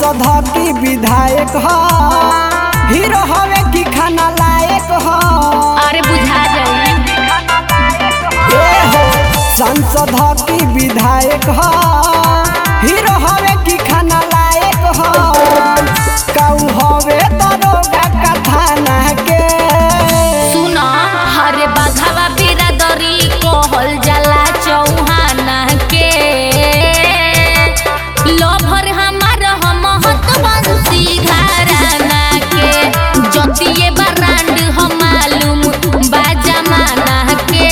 सांसद ह की विधायक ह हीरो हवे की खाना लायक ह अरे बुझा जाई ए हो सांसद ह की विधायक ह हीरो हवे की खाना लायक ह काऊ हवे दरोगा का थाना के सुन हरे बाघावा बिरादरी कहल जाला चौहाना के लभर हमार हम हतवंशी घराना के जतिये बरांड हम मालूम बा जमाना के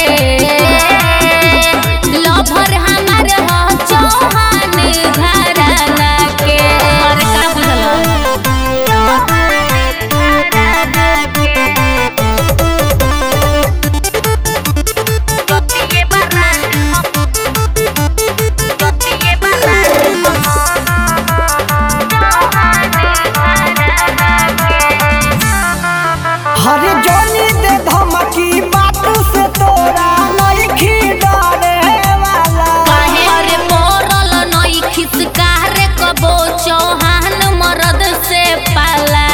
लभर हमार ह चौहान घराना के अरे का बुझल हरे जोनी दे धमकी बात से तोरा नइखी डरे वाला काहे अरे पड़ल नई खिसकारे कबो चौहान मरद से पाला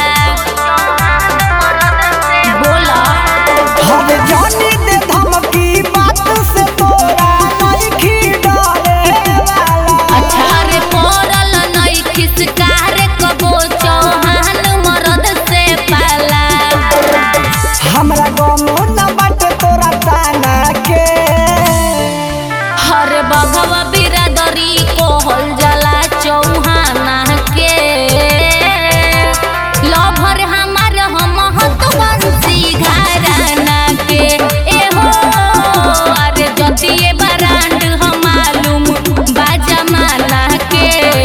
बोला हरे जोनी दे धमकी बात से तोरा नइखी डरे वाला अच्छा अरे पड़ल नई खिसकारे कबो चौहान मरद से पाला हमरा गमो न बाटे तोरा ताना के हर बघवा बिरादरी कोहल जाला चौहाना के लभर हमार हम हतवंशी घराना के एहो अरे जतिये बरांड हम मालूम बा जमाना के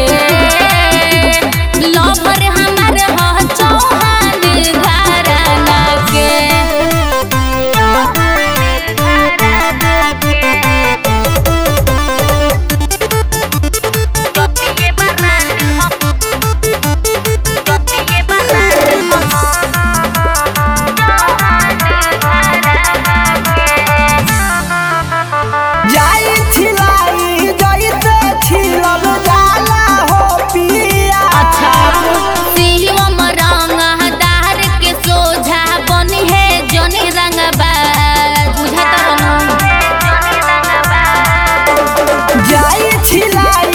लभर हमार ह चौहान घराना के जाई छिलाई जइसे छिलल जाला हो पिया अच्छा शिवम रंगदार के सोझा बनी है जनी रंगबा बुझा जाई छिलाई